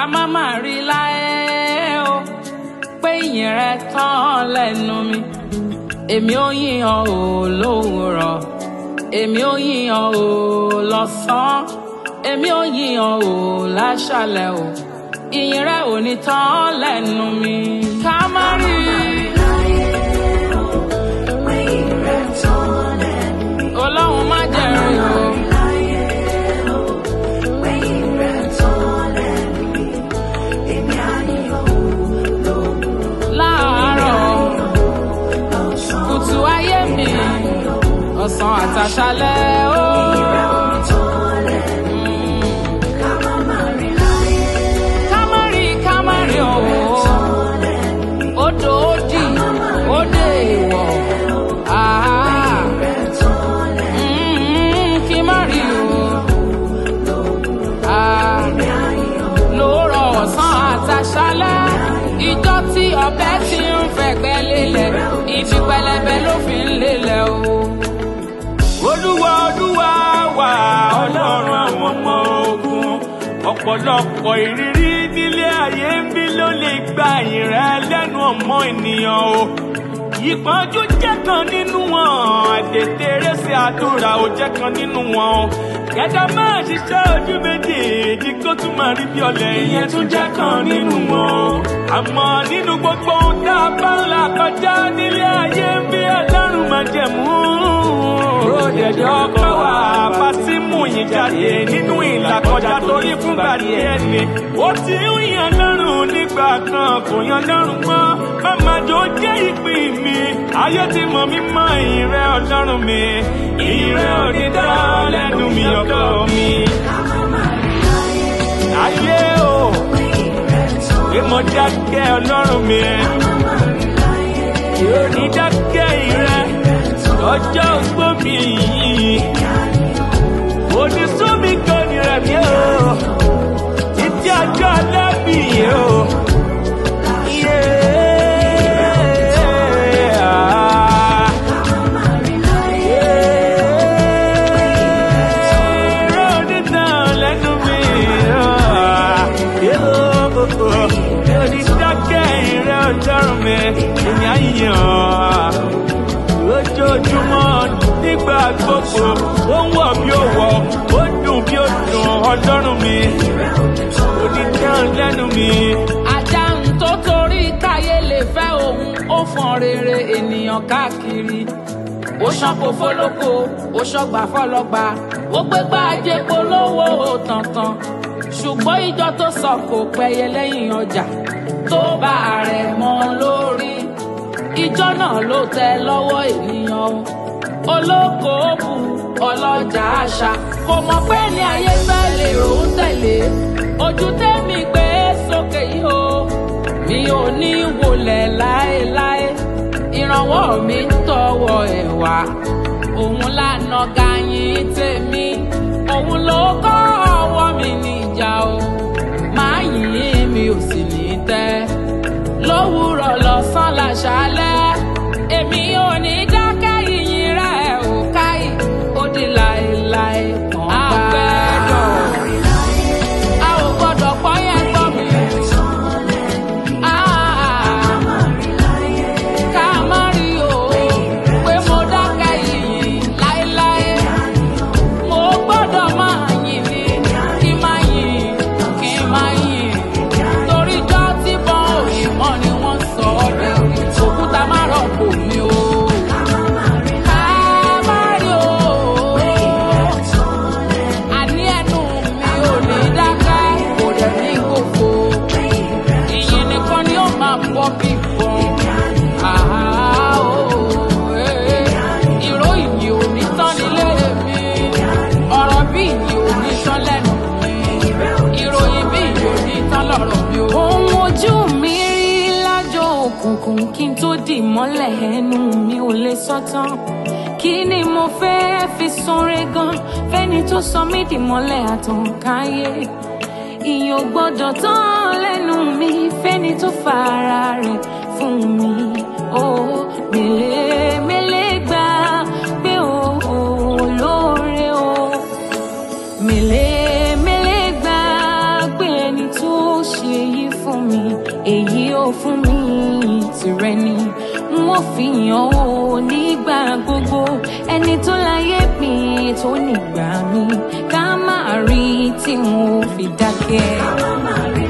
má má rí láyé o pé ìyìn rẹ tán lẹ́nu mi èmi ò yíyan o lówùrọ̀ èmi ò yíyan o lọ́sàn-án èmi ò yíyan o láṣálẹ́ o ìyìn rẹ ò ní tán lẹ́nu mi ká má rí ọlọ́run má jẹ̀rìn o. láàárọ̀ kùtù ayé mi ọ̀sán àtàṣálẹ́ ó. kámárì kámárì o odò òdì òdè ìwọ̀ àá kí má rí o àá lóòrọ̀ ọ̀sán àtàṣálẹ́ ìjọ tí ọbẹ̀ ti ń fẹ̀gbẹ́ lélẹ̀ ibi pẹlẹbẹ ló fi ń lélẹ̀ o. olúwa olúwa wà ọlọ́run àwọn ọmọ ogun ọ̀pọ̀lọpọ̀ ìrírí nílé ayé ń bí ló lè gba ìrẹ́ lẹ́nu ọmọ ènìyàn o ìpọ́njú jẹ́ kan nínú wọn àtètèrè sí àdúrà ò jẹ́ kan nínú wọn o kẹta máa ṣiṣẹ́ ojú méjèèjì kó tún máa rí bí ọ̀lẹ ìyẹn tún jẹ́ kan nínú wọn àmọ́ nínú gbogbo ohun tá a bá ń là kọjá nílé ayé ń bí ọlọ́run máa jẹ̀mú ròdẹ̀dẹ̀ ọkọ̀ wà bá ti mú yín jáde nínú ìlàkọjá torí fúngbà díẹ̀ ni ó ti ń yan lọ́rùn nígbà kan kò yan lọ́rùn mọ́ màmá jọ jẹ́ ìpín mi ayé ti mọ̀ mí mọ́ ìrẹ́ ọlọ́run mi ìrẹ́ òdìdá lẹ́nu mi ọkọ mi. ayé o pé mo dákẹ́ ọlọ́run mi yóò ní dákẹ́ ìrẹ́ ọjọ́ ogbó mi yìí onísùnmi kan ní rẹ̀ mi o títí ọjọ́ alẹ́ mi yìí o. Yeah. Rọ́ọ̀dì náà lẹ́nu mi. Lórí dákẹ́ ìrẹ́ ọjọ́rùn mi, èmi á yàn. Lójoojúmọ́ nígbà gbogbo, ó ń wọ̀ bí ó wọ̀, ó dùn bí ó dùn ọjọ́rùn mi. Lórí náà lẹ́nu mi. ajá ń tó torí káyé lè fẹ́ òun ó fọn rere ènìyàn káàkiri ó ṣàpò fọlọ́kọ ó ṣọgbà fọlọ́gba ó gbégbá ajé polówó tàntàn ṣùgbọ́n ìjọ tó sọ kò pẹ́yẹ lẹ́yìn ọjà tó bá ààrẹ mọ́ lórí ìjọ náà ló tẹ lọ́wọ́ ènìyàn o olókoòbù ọlọ́jà àṣà kò mọ̀ pé ní ayé fẹ́ lè rò ó tẹ̀lé ojú tẹ́mi gbé sókè yìí o mi ò ní wọlé láéláé ìrànwọ́ mi ń tọwọ́ ẹ̀ wá òun lànà gàyìn tèmi òun ló kọ́ ọwọ́ mi níjà o máa yìn mi ò sì ní tẹ́ lówùrọ̀ lọ́sàn láṣálẹ́ èmi ò ní dákẹ́ yìnyín rẹ̀ ò káyì ó di láéláé kan àgbẹ̀dọ̀ a ò gbọ́dọ̀ pọ́ yẹn gbọ́ mi. Ah, ká má rí o pé mo dákẹ́ yìnyín láéláé mo gbọ́dọ̀ máa yìn ní kí má yìn kí má yìn torí jọ́ tí bọ́n òyìnbọn ni wọ́n sọ ọ́ bẹ́ẹ̀ òkúta má rọ̀pò mi o. Ká má rí o àní ẹnu mi ò ní dákẹ́ kò dẹ̀ ní kókó ìyìn nìkan ni ó máa bọ́ bí bọ́n. Àhá o, eh, ìró ìyìn ò ní tán nílé mi ọ̀rọ̀ bí ìyìn ò ní tán lẹ́nu mi ìròyìn bí ìyìn ò ní tán lọ́rọ̀ mi o. ohun ojú mi rí lájọ òkùnkùn kí n tó dì mọ́lẹ̀ ẹnu mi ò lè sọ tán kí ni mo fẹ́ fi sunre gan fẹ́ni tó sọ mí dì mọ́lẹ̀ àtànkáyé ìyìn ò gbọ́dọ̀ tán lẹ́nu mi fẹ́ni tó fara rẹ̀ fún mi ó mélé mélé gbà pé ó lóore o mélé mélé gbà pé ẹni tó ṣe fún mi èyí ò fún mi tìrẹ ni n ó fi hàn ó nígbà gbogbo ẹni tó láyé mi tó nígbà mi ká má rí tí mo fi dákẹ́. ká má rí